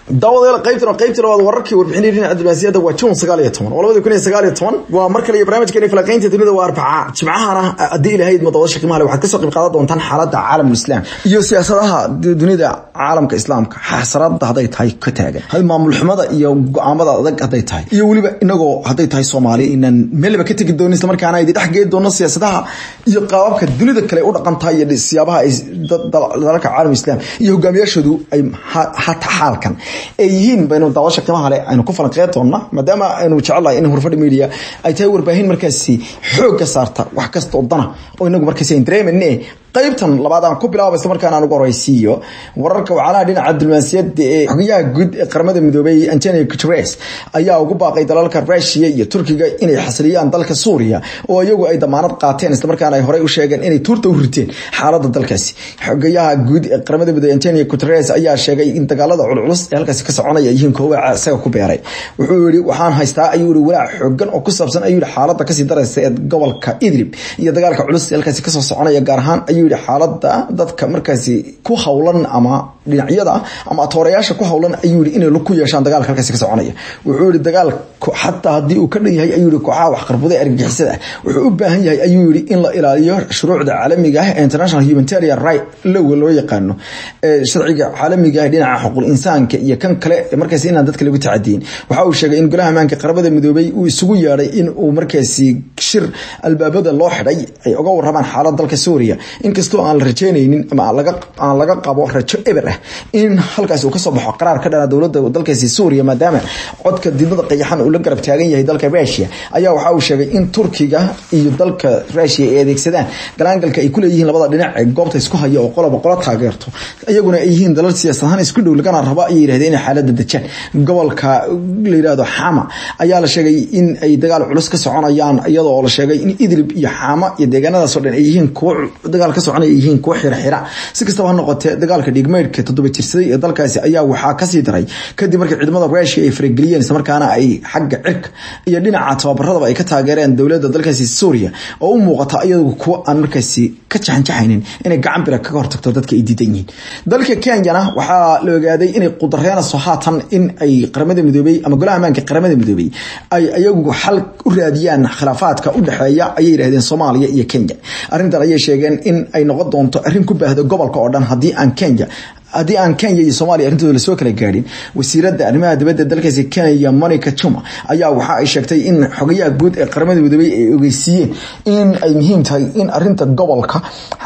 daawadayaal qaybtan qaybta labaad wararkii warbixinay dhinaca diblomaasiyadda waa june sagaal iyo toban oo labada kun iyo sagaal iyo toban waa mar kale iyo barnaamijkeeni falaqaynta dunida waa arbaca jimcahana haddii ilahayd madawasha qiimaha waxaad kasoo qayb qaadan doontaan xaaladda caalamul islaam iyo siyaasadaha dunida caalamka islaamka xasarada hadday tahay ka taagan maamul xumada iyo go-aamada adag hadday tahay iyo weliba inagoo hadday tahay soomaali inaan meelba ka tegi doono islamarkaana idi dhex geedi doono siyaasadaha iyo qaababka dunida kale u dhaqan tahay iyo siyaabaha ay dalalka caalam islaam iyo hogaamiyaashoodu ay hata xaalkan ay yihiin baynu daawasha qiimaha leh aynu ku falanqeyn doona maadaama aynu jecelnahay in hurfadhi media ay tahay warbaahin markaasi xoogga saarta wax kasta oo dana oo inagu markaasi ayn dareemayne qaybtan labaad aan ku bilaaba isla markaan aan ugu horeysiiyo wararka wacalaha dhinaca diblomaasiyadda ee xogayaha guud ee qaramada midoobay antonio guterres ayaa ugu baaqay dalalka rusia iyo turkiga inay xasiliyaan dalka suuriya oo iyagu ay damaanad qaateen islamarkaana ay horey u sheegeen inay tuurta u riteen xaaladda dalkaasi xogayaha guud ee qaramada midoobey antonio guterres ayaa sheegay in dagaalada culculus ee halkaasi ka soconaya yihiin koowaca isaga ku beeray wuxuu yihi waxaan haystaa ayuu yihi walaac xoogan oo ku saabsan ayuu yihi xaaladda kasii daraysa ee gobolka idlib iyo dagaalka culus ee halkaasi kasoo soconaya gaar ahaan ayuu yihi xaalada dadka markaasi ku howlan ama dhinacyada ama atoorayaasha ku howlan ayuu yihi inay ku yeeshaan dagaalka halkaasi ka soconaya wuxuu yihi dagaalku xataa haddii uu ka dhan yahay ayuu yihi kooxaha waxqarbuda argagixisada wuxuu u baahan yahay ayuu yihi in la ilaaliyo shuruucda caalamiga ah ee international humanitarian right low loo yaqaano sharciga caalamiga ah dhinaca xuquuq insaanka iyo kan kale markaasi inaan dadka lagu tacadiyin waxa uu sheegay in golaha amaanka qaramada midoobay uu isugu yeedhay in uu markaasi shir albaabada loo xidhay ay uga warramaan xaalad dalka suuriya inkastoo aan la rajeynaynin ama aan laga qabo rajo eber ah in halkaasi uu kasoo baxo qaraar ka dhana dowlada dalkaasi suuriya maadaama codka didmada qayaxan uu la garab taagan yahay dalka rusia ayaa waxa uu sheegay in turkiga iyo dalka rusia ay adeegsadaan galaangalka ay kuleeyihiin labada dhinac ee goobta isku haya oo qoloba qolo taageerto iyaguna ay yihiin dalal siyaasad ahaan isku dhow lagana rabo ayay yihahdeen inay xaalada dejaan gobolka la yihahdo xama ayaa la sheegay in ay dagaal culus ka soconayaan iyadoo la sheegay in idlib iyo xama iyo deegaanadaasoo dhan ay yihiin kuwo dagaal ka soconaya yihiin kuwo xirxira si kastaba ha noqotee dagaalka dhiigmeydhka toddoba jirsaday ee dalkaasi ayaa waxaa kasii daray kadib markii ciidamada rusia ay farageliyeen islamarkaana ay xagga cirka iyo dhinaca tababaradaba ay ka taageereen dowlada dalkaasi suuriya oo u muuqata iyadu kuwo aan markaasi ka jaxanjaxaynin inay gacan bira kaga hortagto dadka ay diidan yihiin dalka kenyana waxaa la ogaaday inay qudareenayso haatan in ay qaramada midoobey ama golaha amaanka qaramada midoobey ay iyagu xal u raadiyaan khilaafaadka u dhexeeya ayay yidhahdeen soomaaliya iyo kenya arrintan ayay sheegeen in ay noqon doonto arrin ku baahda gobolka oo dhan haddii aan kenya haddii aan kenya iyo soomaliya arrintooda lasoo kala gaadhin wasiiradda arrimaha dibadda dalkaasi kenya monica juma ayaa waxa ay sheegtay in xogayaha guud ee qaramada midoobey ay ogeysiiyeen in ay muhiim tahay in arinta gobolka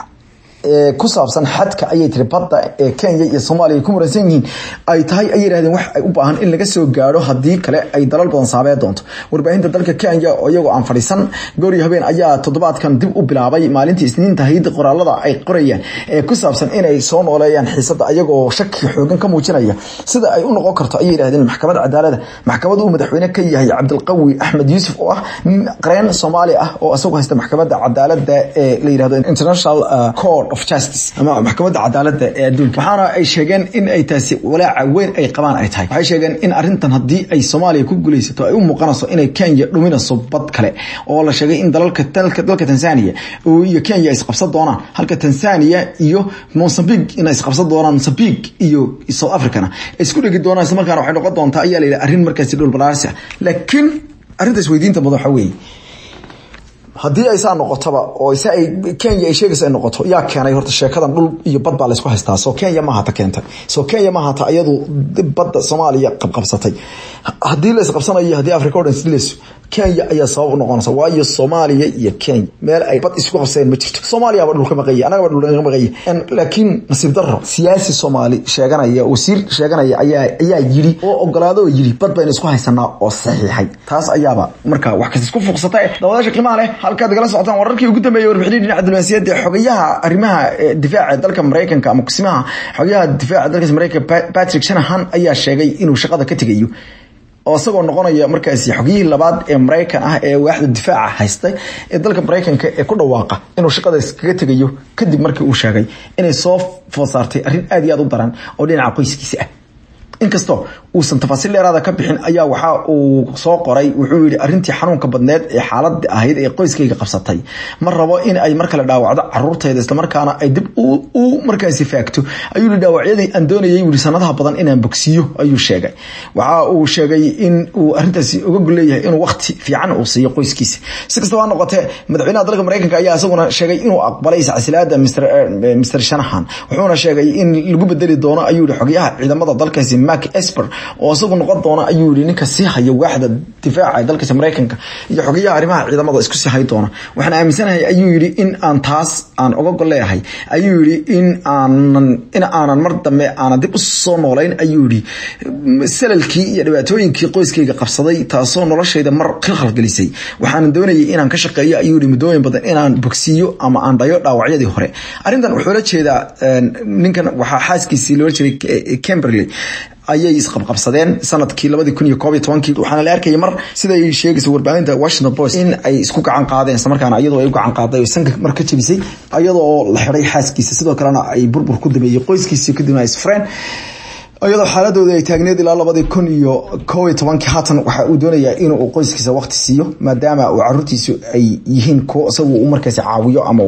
ku saabsan xadka ayay tiri badda ee kenya iyo soomaaliya ay ku muransan yihiin ay tahay ay yidhahdeen wax ay u baahan in laga soo gaadho haddii kale ay dalal badan saamee doonto warbaahinta dalka kenya oo iyagoo aan fadhiisan gooriyo habeen ayaa toddobaadkan dib u bilaabay maalintii isniinta hayda qoraalada ay qorayaan ee ku saabsan inay soo nooleeyaan xiisada ayagoo shaki xoogan ka muujinaya sida ay u noqon karto ayay yidhahdeen maxkamad cadaalada maxkamad uu madaxweyne ka yahay cabdilqawi axmed yuusuf oo ah qareen soomaali ah oo isagu haysta maxkamadda cadaalada ee la yidhahdo international court of justice ama maxkamadda cadaalada ee adduunka waxaana ay sheegeen in ay taasi walaaca weyn ay qabaan ay tahay waxay sheegeen in arrintan haddii ay soomaaliya ku guulaysato ay u muuqanayso inay kenya dhuminayso bad kale oo la sheegay in dalalka dalka tanzania iyo kenya ay isqabsan doonaan halka tanzania iyo mozambique inay isqabsan doonaan mozambique iyo south africana ay isku dhegi doonaan isla markaana waxay noqon doontaa ayaa la yidhi arrin markaasi dhul balaarsi ah laakiin arrintaas weydiinta mudan waxa weeye haddii ay saa noqotaba oo se ay kenya ay sheegaysa ay noqoto yaa keenay horta sheekadan dhul iyo bad baa laysku haystaa soo kenya ma hata keentay soo kenya ma hata iyadu badda soomaaliya qabqabsatay haddii la isqabsanayo haddii africa o dhan isdilayso kenya ayaa sabab u noqonaysa waayo soomaaliya iyo kenya meel ay bad isku qabsadeen ma jirto soomaaliyaba dhulka maqaya annagaba dhulka maqaya laakiin nasiib daro siyaasi soomaali sheeganaya wasiir sheeganaya ayaa ayaa yiri oo ogolaado oo yiri bad baynu isku haysanaa oo saxiixay taas ayaaba markaa wax kasta isku fuuqsata daawadaasha qiimaha leh halkaad igala socotaan wararkii ugu dambeeyay warbixinii dhinaca diblomaasiyadda xogayaha arrimaha difaaca dalka maraykanka ama kusimaha xogayaha difaaca dalkaas maraykanka patrick shanahan ayaa sheegay inuu shaqada ka tegayo oo isagoo noqonaya markaasi xogiyihii labaad ee maraykan ah ee waaxda difaaca haystay ee dalka maraykanka ee ku dhawaaqa inuu shaqada iskaga tegayo kadib markii uu sheegay inay soo food saartay arrin aad iyo aad u daran oo dhinaca qoyskiisa ah inkastoo uusan tafaasiil dheeraada ka bixin ayaa waxa uu soo qoray wuxuu yihi arrintii xanuunka badneed ee xaalada ahayd ee qoyskayga qabsatay ma rabo in ay mar kale dhaawacdo caruurtayda islamarkaana ay dib u markaasi faagto ayuu yihi dhaawacyadii aan doonayay wii sanadaha badan inaan bogsiiyo ayuu sheegay waxa uu sheegay in uu arrintaasi uga golleeyahay inuu waqti fiican uu siiyo qoyskiisa si kastaba ha noqotee madaxweynaha dalka mareykanka ayaa isaguna sheegay inuu aqbalay iscasilaada mr shanahan wuxuuna sheegay in lagu bedeli doono ayuu yihi xogyaha ciidamada dalkaasi mark esper oo isagu noqon doona ayuu yihi ninka sii haya waaxda difaaca ee dalkaasi mareykanka iyo xogayaha arrimaha ciidamada isku sii hay doona waxaan aaminsanahay ayuu yihi in aan taas aan uga golleeyahay ayuu yihi in aanan in aanan mar dambe aanan dib usoo noolayn ayuu yihi salalkii iyo dhibaatooyinkii qoyskayga qabsaday taasoo noloshayda mar khalkhalgelisay waxaan doonayay inaan ka shaqeeyo ayuu yihi muddooyin badan inaan bogsiiyo ama aan dhayo dhaawacyadii hore arrintan wuxuu la jeedaa ninkan waxaa xaaskiisii loola jeeday camberley ayay isqabqabsadeen sanadkii labadii kun iyo koob iyo tobankii waxaana la arkayay mar sida ay sheegaysa warbaahinta washington post in ay isku gacan qaadeen islamarkaana iyadoo ay u gacan qaaday oo sanka mar ka jabisay iyadoo la xiday xaaskiisa sidoo kalena ay burbur ku dameeyey qoyskiisii kadibna ay isfreen iyadoo xaaladooda ay taagneed ilaa labadii kun iyo koob iyo tobankii haatan waxa uu doonayaa inuu qoyskiisa waqti siiyo maadaama uu caruurtiisu ay yihiin kuwo isagu uu markaasi caawiyo ama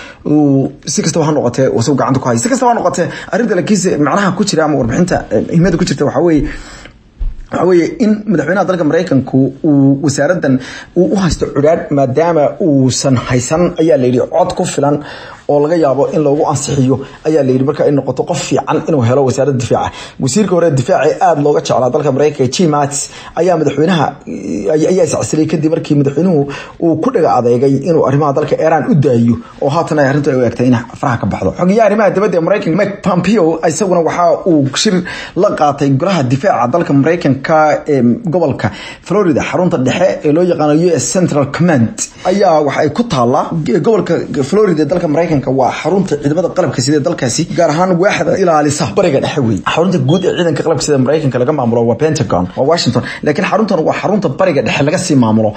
uu si kastaba ha noqotee isagu gacanta ku haya si kastaba ha noqotee arrinta lakiinse macnaha ku jira ama warbixinta himada ku jirta waxaa weeye waxa weeye in madaxweynaha dalka mareykanku uu wasaaradan uu u haysto cudhaadh maadaama uusan haysan ayaa layidhi cod ku filan oo laga yaabo in loogu ansixiyo ayaa layidhi marka ay noqoto qof fiican inuu helo wasaaradda difaaca wasiirka hore difaaca aada looga jeclaa dalka mareykanka jim mattis ayaa madaxweynaha ayaa iscasilay kadib markii madaxweynuhu uu ku dhaga adeegay inuu arrimaha dalka iran u daayo oo haatan ay arrintu ay u egtay in faraha ka baxdo xogeyaha arrimaha dibadda ee mareykanka mike pompeo isaguna waxa uu shir la qaatay golaha difaaca dalka mareykanka ee gobolka florida xarunta dhexe ee loo yaqaano u s central command ayaa waxa ay ku taallaa gobolka florida ee dalka mareykanka waa xarunta ciidamada qalabka sida dalkaasi gaar ahaan waaxda ilaalisa bariga dhexe wey xarunta guud ee ciidanka qalabka sida mareykanka laga maamulo waa pentagon waa washington laakiin xaruntan waa xarunta bariga dhexe laga sii maamulo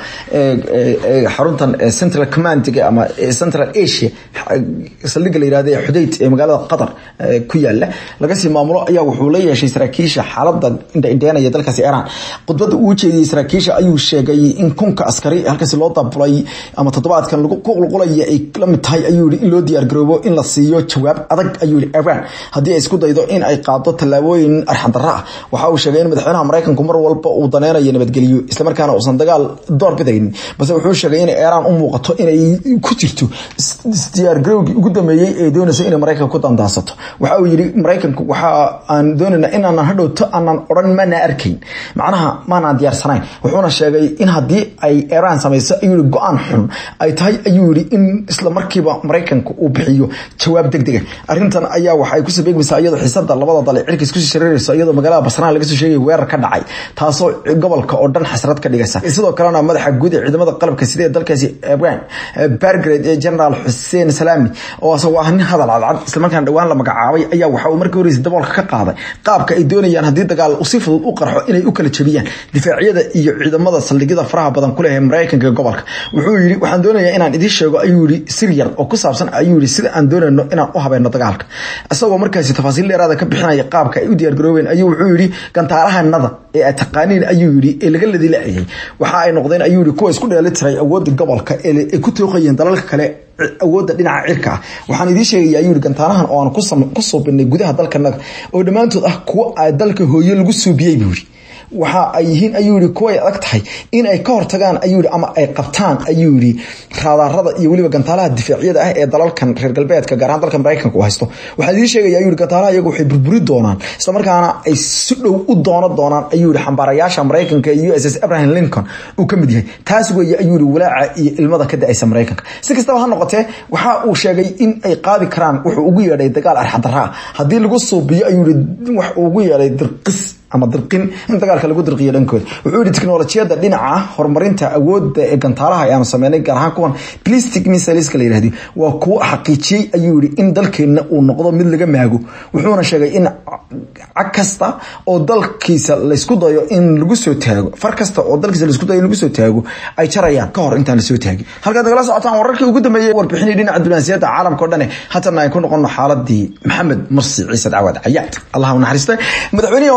xaruntan central commandiga ama central asia saldhiga la yirahdo ee xudayd ee magaalada qatar ku yaala laga sii maamulo ayaa wuxuu la yeeshay saraakiisha xaalada indhaindheenaya dalkaasi iran khudbada uu jeediyey saraakiisha ayuu sheegay in kunka askari halkaasi loo daabulay ama toddobaadkan lagu qulqulaya ay la mid tahay ayuu yihi in loo diyaar garoobo in la siiyo jawaab adag ayuu yihi iran haddii ay isku daydo in ay qaado tallaabooyin arxandarra ah waxa uu sheegay in madaxweynaha mareykanku mar walba uu daneynayo nabadgelyo islamarkaana uusan dagaal door bidaynin balse wuxuu sheegay in iran u muuqato inay ku jirto isdiyaargarowgii ugu dambeeyey ee doonayso inay mareykanka ku dandaansato waxa uu yihi mareykanku waxa aan doonayna inaanan hadhowto aanan odhan mana arkayn macnaha maanaan diyaarsanayn wuxuuna sheegay in haddii ay iran samayso ayuu yihi go-aan xun ay tahay ayuu yihi in isla markiiba mareykanka uu bixiyo jawaab deg dega arrintan ayaa waxay kusoo beegmaysaa iyadoo xiisada labada dal cirka iskusii shareerayso iyadoo magaalada basraan laga soo sheegay weerar ka dhacay taasoo gobolka oo dhan xasrad ka dhigaysa sidoo kalena madaxa guud ee ciidamada qalabka sida ee dalkaasi iran bargrade ee generaal xuseen salaami oo isagoo ah nin hadal cadcad islamarkaana dhowaan la magacaabay ayaa waxa uu markii horeysa daboolka ka qaaday qaabka ay doonayaan haddii dagaal si fudud u qarxo inay u kala jabiyaan difaacyada iyo ciidamada saldhigyada faraha badan ku leh ee mareykanka ee gobolka wuxuu yidhi waxaan doonayaa inaan idiin sheego ayuu yihi sir yar oo ku saabsan ayuu yihi sida aan doonayno inaan u habeeno dagaalka isagoo markaasi tafaasiil dheeraada ka bixinaya qaabka ay u diyaargaroobeen ayuu wuxuu yihi gantaarahanada ee aad taqaaniin ayuu yihi ee laga ladilacayay waxa ay noqdeen ayuu yihi kuwa isku dheeli tiray awoodda gobolka ee ku tooqayeen dalalka kale awoodda dhinaca cirka ah waxaan idiin sheegaya ayuu yihi gantaarahan oo aan ku suubinay gudaha dalkanaga oo dhammaantood ah kuwo dalka hooyo lagu suubiyey buu yihi waxa ay yihiin ayuu yihi kuway adag tahay in ay ka hortagaan ayuu yihi ama ay qabtaan ayuu yihi raadaarada iyo weliba gantaalaha difaacyada ah ee dalalkan reer galbeedka gaar ahaan dalka mareykanka uu haysto waxaa idiin sheegaya ayuu yihi gantaalaha iyagu waxay burburi doonaan isla markaana ay si dhow u doono doonaan ayuu yihi xambaarayaasha mareykanka ee u s s abraham lincoln uu ka mid yahay taas weeye ayuu yihi walaaca iyo ilmada ka da-aysa mareykanka si kastaba ha noqotee waxa uu sheegay in ay qaadi karaan wuxuu ugu yeedhay dagaal arxadaraa haddii lagu suubiyo ayuu yihi wax uu ugu yeedhay dirqis ama dirqin in dagaalka lagu dirqiyo dhankooda wuxuu yihi teknolojiyada dhinaca horumarinta awoodda ee gantaalaha ayaanu sameynay gaar ahaan kuwan plastic missileska la yihahdo waa kuwo xaqiijiyey ayuu yihi in dalkeenna uu noqdo mid laga maago wuxuuna sheegay in cag kasta oo dalkiisa laysku dayo in lagu soo taago far kasta oo dalkiisa laisku dayo in lagu soo taago ay jarayaan ka hor intaan lasoo taagin halkaad nagala socotaan wararkii ugu dambeeyey warbixinii dhinaca diblomaasiyadda caalamka o dhane haatana ay ku noqono xaaladii maxamed mursi ciise cawad cayaad allah u naxariistay madaxweynihii hore ee dalkaasi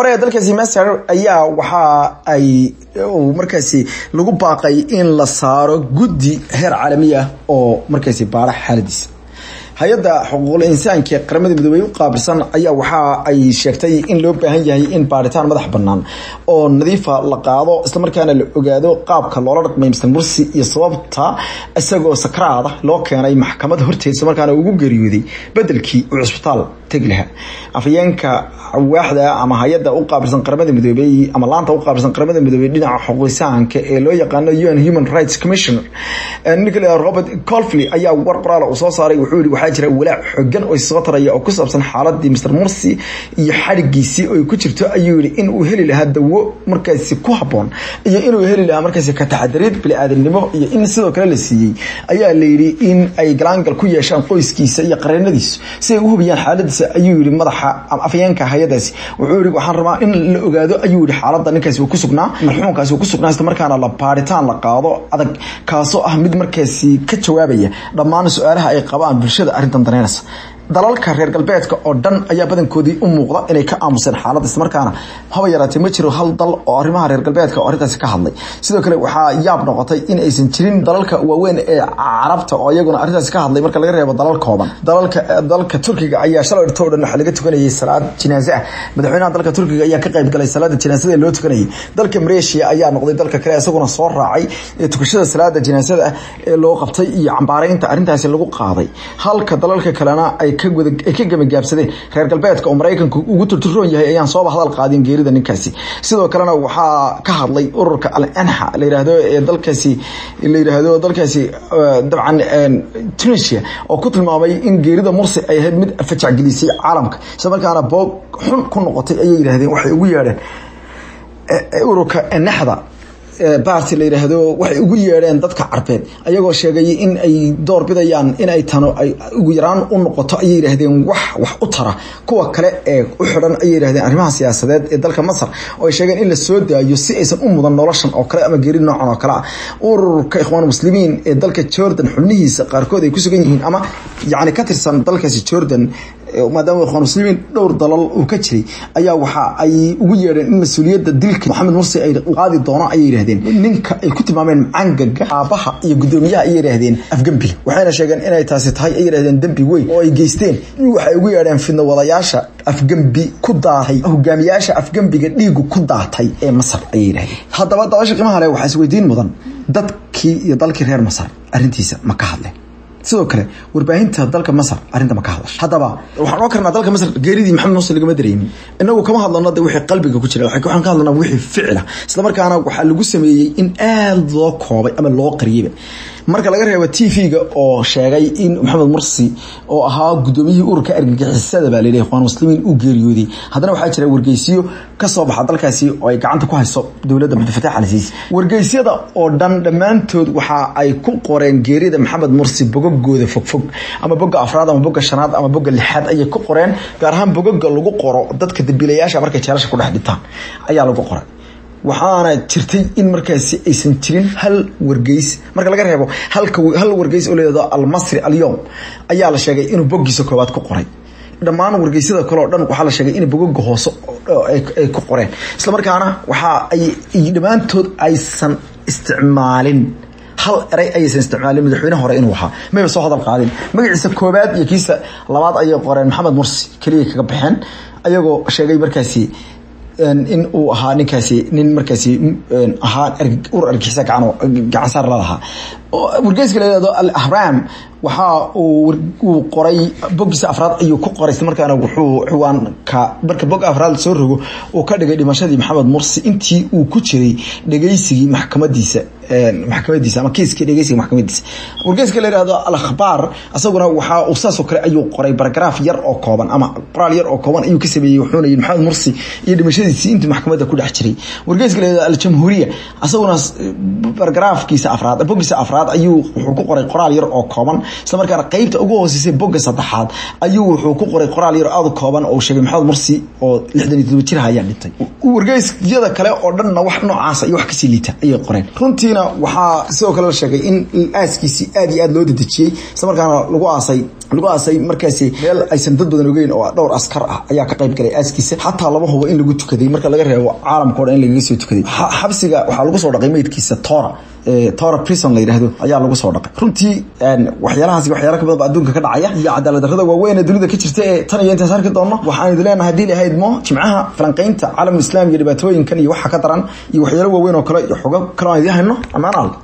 dalkaasi masar ayaa waxa ay markaasi lagu baaqay in la saaro guddi heer caalami ah oo markaasi baara xaaladiisa hay-adda xuquuqul insaanka ee qaramada midoobey u qaabilsan ayaa waxa ay sheegtay in loo baahan yahay in baaritaan madax banaan oo nadiifa la qaado islamarkaana la ogaado qaabka loola dhaqmay mr mursi iyo sababta isagoo sakraada loo keenay maxkamad horteed islamarkaana ugu geeriyooday bedelkii uu cusbitaal tegi lahaa afayeenka waaxda ama hay-adda u qaabilsan qaramada midoobey ama laanta u qaabilsan qaramada midoobey dhinaca xuquuqisaanka ee loo yaqaano un human rights commissioner nicola robert colfley ayaa war qoraala uu soo saaray wuxuu yihi waxaa jira walaac xogan oo soo taraya oo ku saabsan xaaladii mr mursi iyo xadhigiisii oo ku jirto ayuu yihi in uu heli lahaa dawo markaasi ku haboon iyo inuu heli lahaa markaasi ka taxadariid bili-aadamnimo iyo in sidoo kale la siiyey ayaa layidhi in ay galaangal ku yeeshaan qoyskiisa iyo qareenadiisu si ay u hubiyaan xaaladiisa ayuu yihi madaxa afayeenka hay-adaasi wuxuu yihi waxaan rabaa in la ogaado ayuu yihi xaalada ninkaasi uu ku sugnaa marxuumkaasi uu ku sugnaa isla markaana la baaritaan la qaado adag kaasoo ah mid markaasi ka jawaabaya dhammaan su-aalaha ay qabaan bulshada arrintan daneynaysa dalalka reer galbeedka oo dhan ayaa badankoodii u muuqda inay ka aamuseen xaalada islamarkaana haba yaraatee ma jiro hal dal oo arrimaha reer galbeedka oo arrintaasi ka hadlay sidoo kale waxaa yaab noqotay in aysan jirin dalalka waaweyn ee carabta oo iyaguna arrintaasi ka hadlay marka laga reebo dalal kooban dalalka dalka turkiga ayaa shalay dhirto o dhan waxaa laga tukanayay salaad jinaaze ah madaxweynaha dalka turkiga ayaa ka qayb galay salaada jinaasada loo tukanayay dalka mareeshiya ayaa noqday dalka kale isaguna soo raacay tukashada salaada jinaasada ah ee loo qabtay iyo cambaaraynta arrintaasi lagu qaaday halka dalalka kalena ay ay ka gamagaabsadeen reer galbeedka oo maraykanku ugu turturoon yahay ayaan sooba hadal qaadin geerida ninkaasi sidoo kalena waxaa ka hadlay ururka al anxa la yiraahdo ee dalkaasi la yiraahdo dalkaasi dabcan tunisia oo ku tilmaamay in geerida mursi ay ahayd mid fajacgelisay caalamka isla markaana boog xun ku noqotay ayay yidhahdeen waxay ugu yeedheen ururka naxda baarti la yiraahdo waxay ugu yeedheen dadka carbeed ayagoo sheegay in ay door bidayaan in ay tano ay ugu yaraan u noqoto ayay yidhaahdeen wax wax u tara kuwa kale ee u xidhan ayay yidhahdeen arrimaha siyaasadeed ee dalka masar oo ay sheegeen in la soo daayo si aysan u mudan noloshan oo kale ama geeri noocan oo kale ah ururka ikhwaan muslimiin ee dalka jordan xubnihiisa qaarkood ay ku sugan yihiin ama yacni ka tirsan dalkaasi jordan maadaama ikhwaan muslimiin dhowr dalal uu ka jiray ayaa waxa ay ugu yeedheen in mas-uuliyadda dilka maxamed mursi ay qaadi doono ayay yidhahdeen ninka ay ku tilmaameen macangaga aabaha iyo guddoomiyaha ayay yidhahdeen afgembiga waxayna sheegeen inay taasi tahay ay yidhahdeen dembi weyn oo ay geysteen waxay ugu yeedheen fidna wadayaasha afgembi ku daatay hogaamiyaasha afgembiga dhiigu ku daatay ee masar ayay yidhahdeen haddaba dabasha qiimaha leh waxaa isweydiin mudan dadkii iyo dalkii reer masar arrintiisa ma ka hadleen sidoo kale warbaahinta dalka masar arrinta ma ka hadasha haddaba waxaan oo karnaa dalka masar geeridii maxamed muuse lagama dareemin inagu kama hadlano de wixii qalbiga ku jira waxaan ka hadlanaa wixii ficila isla markaana waxaa lagu sameeyey in aada loo koobay ama loo qariyeyba marka laga reebo t v-ga oo sheegay in maxamed mursi oo ahaa guddoomiyihii ururka argagixisada baa layidhi ikhwaan muslimiin u geeriyooday haddana waxaa jira wargeysiyo ka soo baxa dalkaasi oo ay gacanta ku hayso dowladda cabdifatax alsiisi wargeysyada oo dhan dhammaantood waxa ay ku qoreen geerida maxamed mursi bogagooda fogfog ama boga afraad ama boga shanaad ama boga lixaad ayay ku qoreen gaar ahaan bogaga lagu qoro dadka dambiilayaasha markay jeelasha ku dhex dhintaan ayaa lagu qoray waxaana jirtay in markaasi aysan jirin hal wargeys marka laga reebo hal wargeys oo leedo almasri alyom ayaa la sheegay inuu bogiisa koobaad ku qoray dhammaan wargeysyada kale oo dhan waxaa la sheegay in bogoga hoose ay ku qoreen isla markaana waxa ay dhammaantood aysan isticmaalin hal eray ayaysan isticmaalin madaxweyne hore inuu ahaa mayba soo hadal qaadin magaciisa koobaad iyo kiisa labaad ayay qoreen maxamed mursi keliya kaga baxeen ayagoo sheegay markaasi in uu ahaa ninkaasi nin markaasi ahaa ur argixisa gacan saar la lahaa wargeyska la yihahdo al ahram waxa uu qoray bogiisa afraad ayuu ku qoray isla markaana wuxuu ciwaanka marka bog afraad soo rogo uu ka dhigay dhimashadii maxamed mursi intii uu ku jiray dhegeysigii maxkamadiisa maxkamadiisa ama kiiskii dhegeysiga maxkamadiisa wargeyska la yihahdo al akhbaar isaguna waxa uu saasoo kale ayuu qoray baragaraaf yar oo kooban ama qoraal yar oo kooban ayuu ka sameeyey wuxuuna yidhi maxamed mursi iyo dhimashadiisii intii maxkamadda ku dhex jiray wargeyska la yihahdo al jamhuuriya isaguna baragaraafkiisa afraad bogiisa afraad ayuu wuxuu ku qoray qoraal yar oo kooban isla markaana qeybta ugu hooseysay boga saddexaad ayuu wuxuu ku qoray qoraal yar aada kooban oo sheegay maxamed mursi oo lixdan iyo todoba jir ayaa dhintay wargeysyada kale oo dhanna wax noocaasa iyo wax kasii liita ayay qoreen runtiina waxaa sidoo kale la sheegay in aaskiisii aad iyo aad loo dedejiyey isla markaana lagu aasay lagu aasay markaasi meel aysan dad badan ogeyn oo dhowr askar ah ayaa ka qayb galay aaskiisa xataa lama hubo in lagu tukaday marka laga reebo caalamka o dhan in lagaga soo tukaday xabsiga waxaa lagu soo dhaqay meydkiisa tora tora prison la yidhaahdo ayaa lagu soo dhaqay runtii waxyaalahaasi waxyaala ka badan ba adduunka ka dhacaya iyo cadaalad darrada waaweyn ee dunida ka jirta ee tan iyo intaas arki doonno waxaan idin leenahay haddii lahayd mo jimcaha falanqaynta caalamul islaam iyo dhibaatooyinkan iyo waxa ka daran iyo waxyaalo waaweyn oo kale iyo xogo kale aan idiin hayno ammaan al